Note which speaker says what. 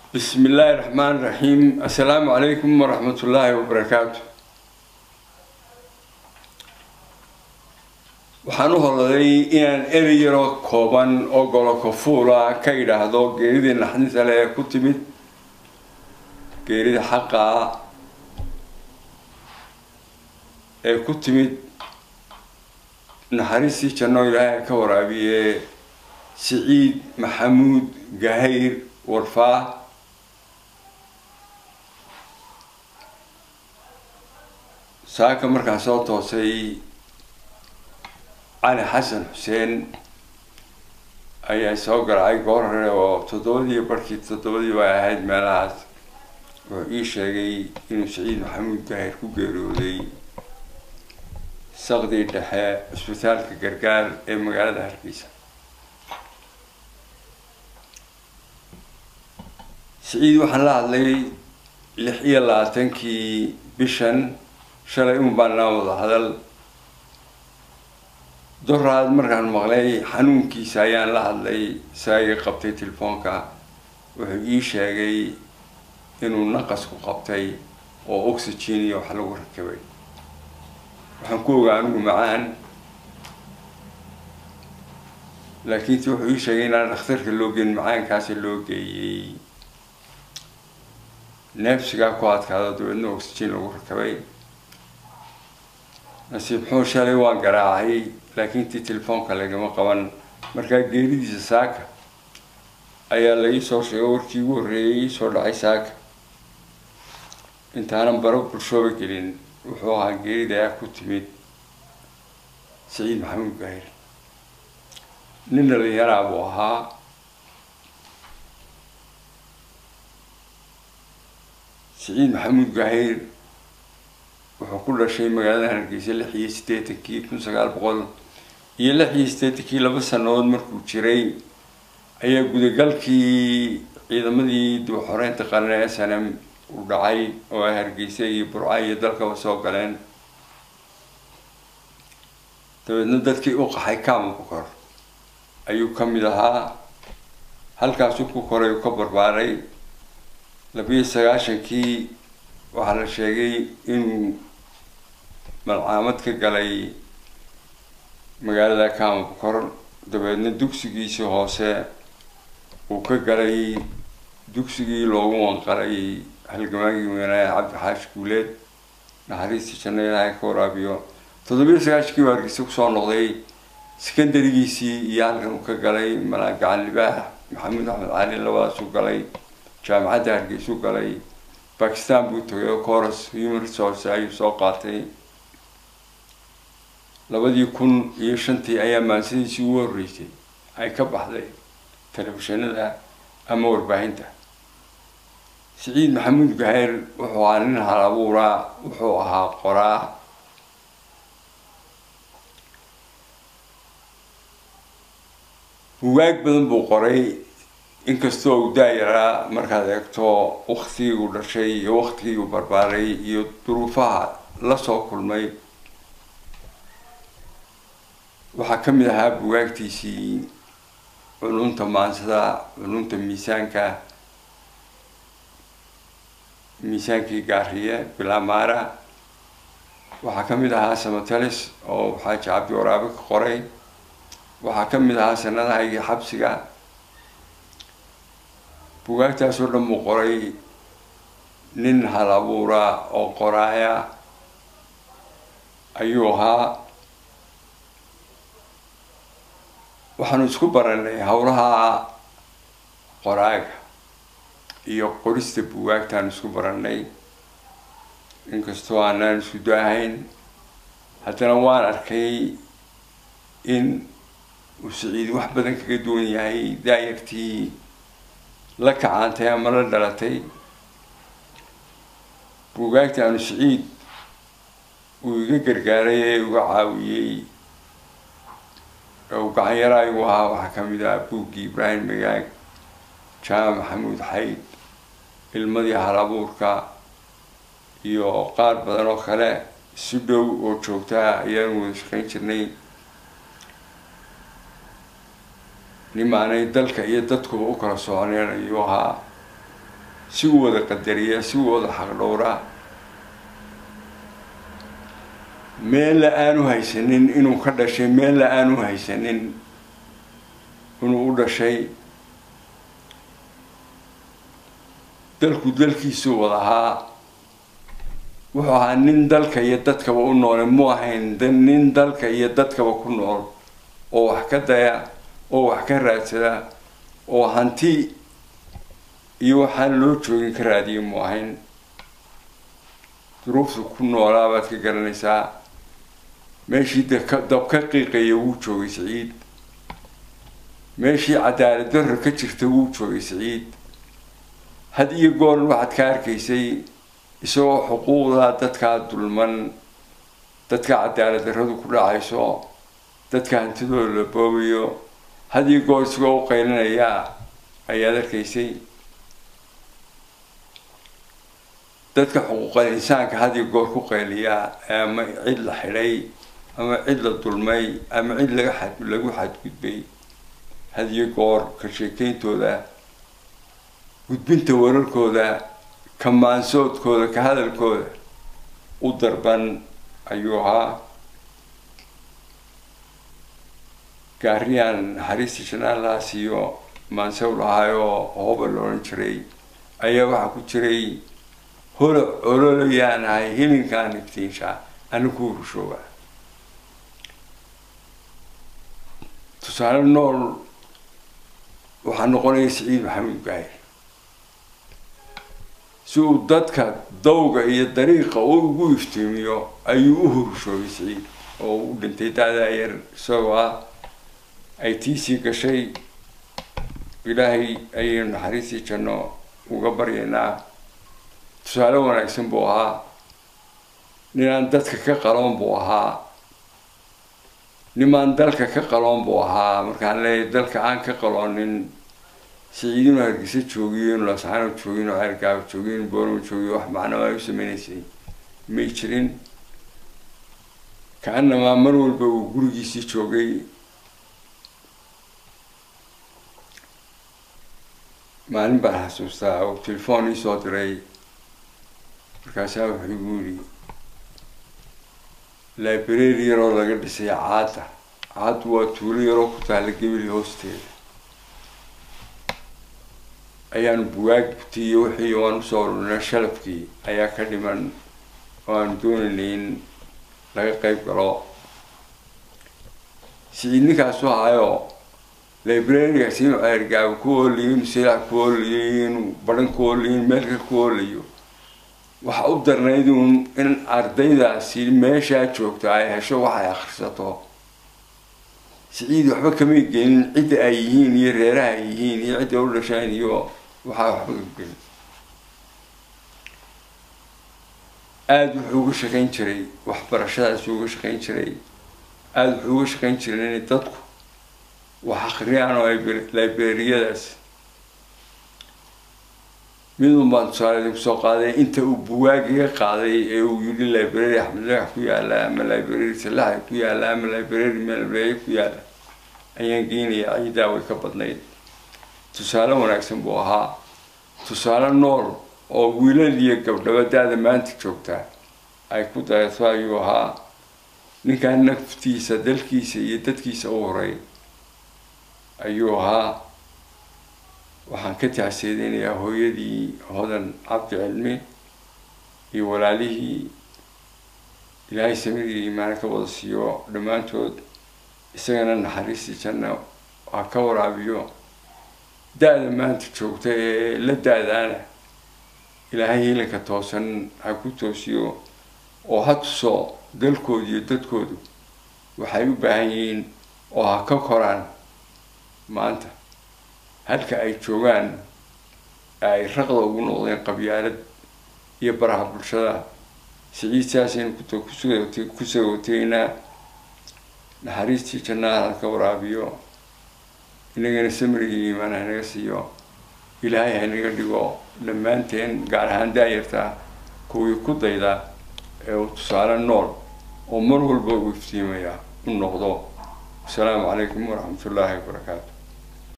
Speaker 1: بسم الله الرحمن الرحيم السلام عليكم ورحمة الله وبركاته waxaan u holaday inaan erey yaro kooban oo golo kofuula ka yidhaahdo geeridii naxdinta le ee ku timid geerida xaqa ee ku timid naxariistii janno ilaahay ka waraabiye siciid maxamuud gahayr warfaa saaka markaan soo toosay cali xasan xuseen ayaa soo galacay goor hore oo toddobadii barkii toddobadii bay ahayd meelahaas wuxuu ii sheegay inuu siciid maxamuud gahir ku geeriyooday saqdii dhexe cisbitaalka gargaar ee magaalada hargeysa siciid waxaan la hadlay lix iyo labaatankii bishan shalay un baan naa wada hadal doraad markaan maqlay xanuunkiisa ayaan la hadlay saagii qabtay telefoonka wuxuu ii sheegay inuu naqasku qabtay oo oxygen iyo wax lagu rakabay waxaan ku ogaa anigu macaan laakiinse wuxuu ii sheegay inaan dhakhtarka loo geyn macaankaasi loo geeyey neefsigaa ku adkaado dabeedna oxygen lagu rakabay nasiib xuu shalay waan garaacay laakiin tii telefoonka lagama qaban markaa geeridiisa saaka ayaa la ii soo sheegay warkii ugu horreeyay ii soo dhacay saaka intaanan baro bulshooba gelin wuxuu ahaa geerida ayaa ku timid saciid maxamuud gahir nin dhalinyaraa buu ahaa saciid maxamuud gahir wuxuu ku dhashay magaalada hargeysa lix iyo siddeetankii kun sagaal boqol iyo lix iyo siddeetankii laba sanadood markuu jiray ayaa gudagalkii ciidamadii dib xoreynta qaran ee s n m u dhacay oo ay hargeysa iyo burca iyo dalkaba soo galeen dabeedna dadkii u qaxay kaama bukor ayuu ka mid ahaa halkaasuu ku koray u ka barbaaray labiyo sagaashankii waxaa la sheegay inuu malcaamad ka galay magaalada kaama bukor dabeedna dugsigiisii hoose uu ka galay dugsigii loogu wanqaray halgamaagii weynaaye cabdi xaashi guuleed naxariistii janno ilaahay ka waraabiyo toddobiyo sagaashankii baa hargeysa kusoo noqday secondarigiisii iyo halkan uu ka galay malaa gacan libaax maxamuud axmed cali labadaasuu galay jaamacadda hargeysuu galay bakistan buu tagay oo coros human resource ayuu soo qaatay labadii kun iyo shantii ayaa maansadiisii ugu horreysay ay ka baxday telefishinada ama warbaahinta siciid maxamuud gahayr wuxuu ahaa nin hal abuuraa wuxuu ahaa qoraa bugaag badan buu qoray inkastoo uu daayaraa markaad eegto waktigii uu dhashay iyo waktigii uu barbaaray iyo duruufaha lasoo kulmay waxaa ka mid ahaa bugaagtiisii culunta maansada culunta miisaanka miisaankii gaariye bilaamaara waxaa ka mid ahaa samatalis oo xaaji cabdi waraabe ka qoray waxaa ka mid ahaa sanadahaygii xabsiga bugaagtaasoo dhan buu qoray nin hal abuura oo qoraaya ayuu ahaa waxaanu isku baranay howlaha qoraaga iyo qorista bugaagtaanu isku baranay inkastoo aanaan isku daahayn haddana waan arkay in uu siciid wax badan kaga duwan yahay daayartii la kacaantay ama la dhalatay buugaagta aanu siciid uu iga gargaaray ee uga caawiyey uu gacanyara igu ahaa waxaa ka mid ah buuggii ibraahim magaag jaama maxamuud xayd ilmadii hal abuurka iyo qaar badan oo kale si dhow oo joogtaa ayaanu wada shaqayn jirnay nimaanay dalka iyo dadkuba u kala soconeen ayuu ahaa si u wada qadariya si u wada xaqdhowra meella aanu haysanin inuu ka dhashay meella aanu haysanin inuu u dhashay dalku dalkiisuu wada ahaa wuxuu ahaa nin dalka iyo dadkaba u noole mu ahayn nin dalka iyo dadkaba ku nool oo wax ka daya oo wax ka raadsada oo hanti iyo waxaan loo joogin ka raadiya mu ahayn duruuftu ku noolaa baad ka garanaysaa meeshii dab ka qiiqaya wuu joogay siciid meeshii cadaalad darra ka jirta wuu joogay siciid had iyo goor waxaad ka arkaysay isagoo xuquuqda dadkaa dulman dadka cadaalad darradu ku dhacayso dadka hantidooda la boobayo had iyo goor isagoo u qaylinaya ayaad arkaysay dadka xuquuqal insaanka had iyo goor ku qayliya ama cid la xidhay ama cid la dulmay ama cid laga xad lagu xadgudbay had iyo goor ka sheekeyntooda gudbinta wararkooda ka maansoodkooda ka hadalkooda u darban ayuu ahaa gaariyaan naxariista janaalahaas iyo maansow lahaayoo hooba la odhan jiray ayaa waxaa ku jiray holo ololayaan ahay hilinkaan iftiinshaa anigu rushooga tusaale nool waxaa noqonaya siciid maxamuud gaahir si uu dadka dawga iyo dariiqa u ugu iftiimiyo ayuu u hurushoogay siciid oo u dhintay daadaa yar isagoo ah ay tiisii gashay ilaahay ayaynu naxariistii janno uga baryaynaa tusaale wanaagsan buu ahaa ninaan dadka ka qaloon buu ahaa nimaan dalka ka qaloon buu ahaa markaan leeyahay dalka aan ka qaloonin siciidinu hargeysa joogiyo inu lasaano joogiyo inu ceergaabo joogiyo inu booramo joogiyo wax macnaba ay u sameynaysay may jirin ka-anamaa mar walba uu gurigiisii joogay maalin baan xasuustaa oo telefoon iisoo diray markaasaa wuxuu igu yidhi library yaroo laga dhisay caadda caaddu waa tuulo yaroo ku taalla gebeli hoosteeda ayaanu bugaagtii iyo wixii waan usoo ururnay shalafkii ayaa ka dhiman oo aanu doonaynay in laga qeyb galo siciid ninkaasu ahaayo librarigaas inuu ceergaabo ku oolayo inu silaac ku oolayo inuu baran ku oolayo inu meelka ku oolayo waxa u darnayd uun in ardaydaasi meeshaa joogto ay hesho waxay akhrisato siciid waxba kamay gelin cidda ay yihiin iyo reeraha ay yihiin iyo cidda u dhasheen iyo waxaa waxba ka gelin aada wuxuu uga shaqayn jiray waxbarashadaasuu uga shaqayn jiray aada wuxuu uga shaqayn jiray inay dadku wax akhriyaan oo librariyadaas midun baan tusaale kusoo qaaday inta uu bugaagiga qaaday ee uu yidhi library axmed lagax ku yaala ama library salaxa ku yaala ama library melbreeye ku yaala ayaan geynayaa ciidaa way ka badnayd tusaale wanaagsan buu ahaa tusaale nool oo wiilal iyo gabdhaba da-da maanta joogtaa ay ku dayato ayuu ahaa ninkaan naftiisa dalkiisa iyo dadkiisa u horay ayuu ahaa waxaan ka tacseedeynayaa hooyadii hodan cabdi cilmi iyo walaalihii ilaahay samirigii imaana ka wada siiyo dhammaantood isagana naxariistii janna ha ka waraabiyo da-da maanta joogta ee la da-daana ilaahay hiilanka toosan ha ku toosiyo oo ha tuso dalkoodu iyo dadkoodu waxay u baahan yihiin oo ha ka koraan maanta halka ay joogaan ay raqda ugu noqdeen qabyaalad iyo baraha bulshada siciid saasaynu ku sagooteynaa naxariistii jannaha halka waraabiyo inagana samirigii iimaan hanaga siiyo ilaahay hanaga dhigo dhammaanteen gaar ahaan daayarta kuwii ku dayda ee uu tusaale nool oo mar walba uu iftiimaya u noqdo asalaamu calaykum waraxmat ullaahi wabarakaatu